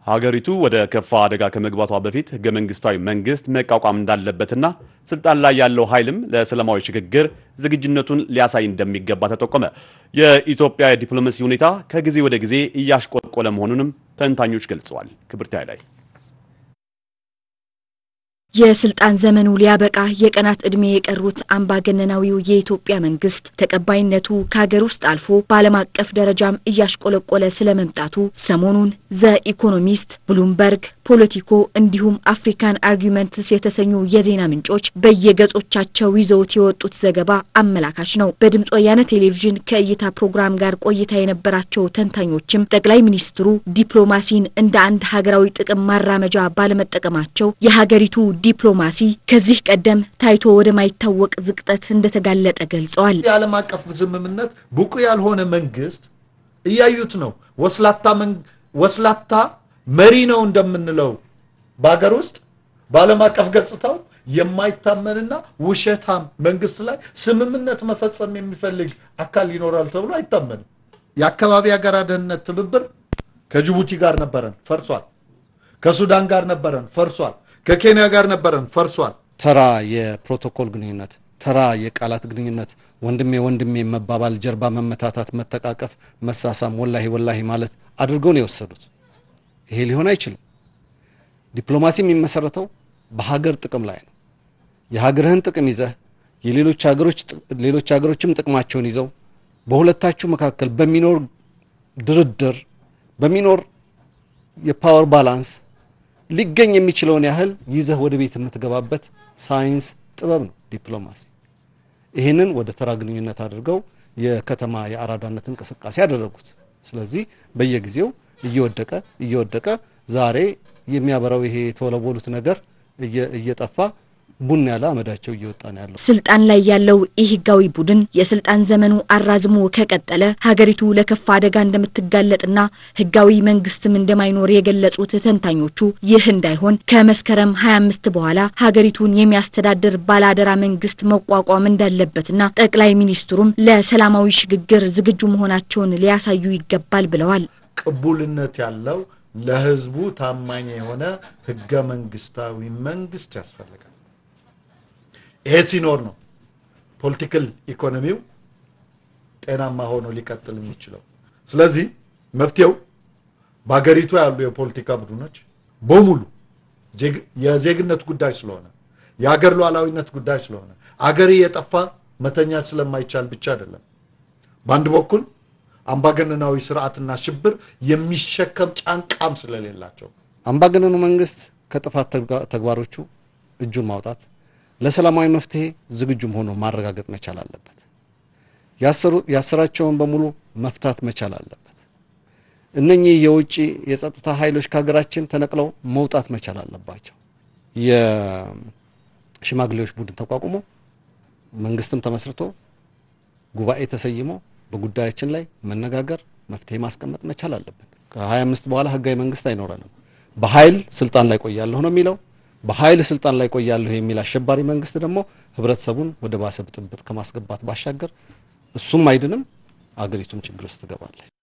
ሀገሪቱ ወደ ከፋ አደጋ ከመግባቷ በፊት ህገ መንግስታዊ መንግስት መቋቋም እንዳለበትና ስልጣን ላይ ያለው ኃይልም ለሰላማዊ ሽግግር ዝግጁነቱን ሊያሳይ እንደሚገባ ተጠቆመ። የኢትዮጵያ የዲፕሎማሲ ሁኔታ ከጊዜ ወደ ጊዜ እያሽቆለቆለ መሆኑንም ተንታኞች ገልጸዋል። ክብርት ላይ የስልጣን ዘመኑ ሊያበቃ የቀናት ዕድሜ የቀሩት አምባገነናዊው የኢትዮጵያ መንግስት ተቀባይነቱ ከሀገር ውስጥ አልፎ በዓለም አቀፍ ደረጃም እያሽቆለቆለ ስለመምጣቱ ሰሞኑን ዘ ኢኮኖሚስት፣ ብሉምበርግ፣ ፖለቲኮ እንዲሁም አፍሪካን አርጊመንትስ የተሰኙ የዜና ምንጮች በየገጾቻቸው ይዘውት የወጡት ዘገባ አመላካች ነው። በድምፅ ወያነ ቴሌቪዥን ከእይታ ፕሮግራም ጋር ቆይታ የነበራቸው ተንታኞችም ጠቅላይ ሚኒስትሩ ዲፕሎማሲን እንደ አንድ ሀገራዊ ጥቅም ማራመጃ ባለመጠቀማቸው የሀገሪቱ ዲፕሎማሲ ከዚህ ቀደም ታይቶ ወደማይታወቅ ዝቅጠት እንደተጋለጠ ገልጸዋል። የዓለም አቀፍ ስምምነት ብቁ ያልሆነ መንግስት እያዩት ነው። ወስላታ መሪ ነው እንደምንለው በሀገር ውስጥ በዓለም አቀፍ ገጽታው የማይታመንና ውሸታም መንግስት ላይ ስምምነት መፈጸም የሚፈልግ አካል ይኖራል ተብሎ አይታመንም። የአካባቢ ሀገራት ደህንነት ትብብር ከጅቡቲ ጋር ነበረን፣ ፈርሷል። ከሱዳን ጋር ነበረን፣ ፈርሷል። ከኬንያ ጋር ነበረን ፈርሷል። ተራ የፕሮቶኮል ግንኙነት፣ ተራ የቃላት ግንኙነት፣ ወንድሜ ወንድሜ መባባል፣ ጀርባ መመታታት፣ መተቃቀፍ፣ መሳሳም፣ ወላሂ ወላሂ ማለት አድርገው ነው የወሰዱት። ይሄ ሊሆን አይችልም። ዲፕሎማሲ የሚመሰረተው በሀገር ጥቅም ላይ ነው። የሀገርህን ጥቅም ይዘህ የሌሎች ሀገሮች ሌሎች ሀገሮችም ጥቅማቸውን ይዘው በሁለታችሁ መካከል በሚኖር ድርድር በሚኖር የፓወር ባላንስ ሊገኝ የሚችለውን ያህል ይዘህ ወደ ቤት የምትገባበት ሳይንስ ጥበብ ነው ዲፕሎማሲ። ይህንን ወደ ተራ ግንኙነት አድርገው የከተማ የአራዳነት እንቅስቃሴ ያደረጉት። ስለዚህ በየጊዜው እየወደቀ እየወደቀ ዛሬ የሚያበራው ይሄ የተወለወሉት ነገር እየጠፋ ቡን ያለ አመዳቸው እየወጣ ነው ያለው። ስልጣን ላይ ያለው ይህ ህጋዊ ቡድን የስልጣን ዘመኑ አራዝሞ ከቀጠለ ሀገሪቱ ለከፋ አደጋ እንደምትጋለጥና ህጋዊ መንግስትም እንደማይኖር የገለጹት ተንታኞቹ ይህ እንዳይሆን ከመስከረም 25 በኋላ ሀገሪቱን የሚያስተዳድር ባለአደራ መንግስት መቋቋም እንዳለበትና ጠቅላይ ሚኒስትሩም ለሰላማዊ ሽግግር ዝግጁ መሆናቸውን ሊያሳዩ ይገባል ብለዋል። ቅቡልነት ያለው ለህዝቡ ታማኝ የሆነ ህገ መንግስታዊ መንግስት ያስፈልጋል። ይሄ ሲኖር ነው ፖለቲካል ኢኮኖሚው ጤናማ ሆኖ ሊቀጥል የሚችለው። ስለዚህ መፍትሄው በሀገሪቱ ያሉ የፖለቲካ ቡድኖች በሙሉ የዜግነት ጉዳይ ስለሆነ የሀገር ሉዓላዊነት ጉዳይ ስለሆነ አገር የጠፋ መተኛት ስለማይቻል ብቻ አይደለም። በአንድ በኩል አምባገነናዊ ስርዓትና ሽብር የሚሸከም ጫንቃም ስለሌላቸው አምባገነኑ መንግስት ከጥፋት ተግባሮቹ እጁን ማውጣት ለሰላማዊ መፍትሄ ዝግጁም ሆኖ ማረጋገጥ መቻል አለበት። ያሰራቸውን በሙሉ መፍታት መቻል አለበት። እነኚህ የውጭ የጸጥታ ኃይሎች ከሀገራችን ተነቅለው መውጣት መቻል አለባቸው። የሽማግሌዎች ቡድን ተቋቁሞ መንግስትም ተመስርቶ ጉባኤ ተሰይሞ በጉዳያችን ላይ መነጋገር መፍትሄ ማስቀመጥ መቻል አለብን። ከ25 በኋላ ህጋዊ መንግስት አይኖረንም። በኃይል ስልጣን ላይ ቆያለሁ ነው የሚለው በኃይል ስልጣን ላይ ቆያለሁ የሚል አሸባሪ መንግስት ደግሞ ህብረተሰቡን ወደ ባሰ ብጥብጥ ከማስገባት ባሻገር እሱም አይድንም፣ አገሪቱም ችግር ውስጥ ትገባለች።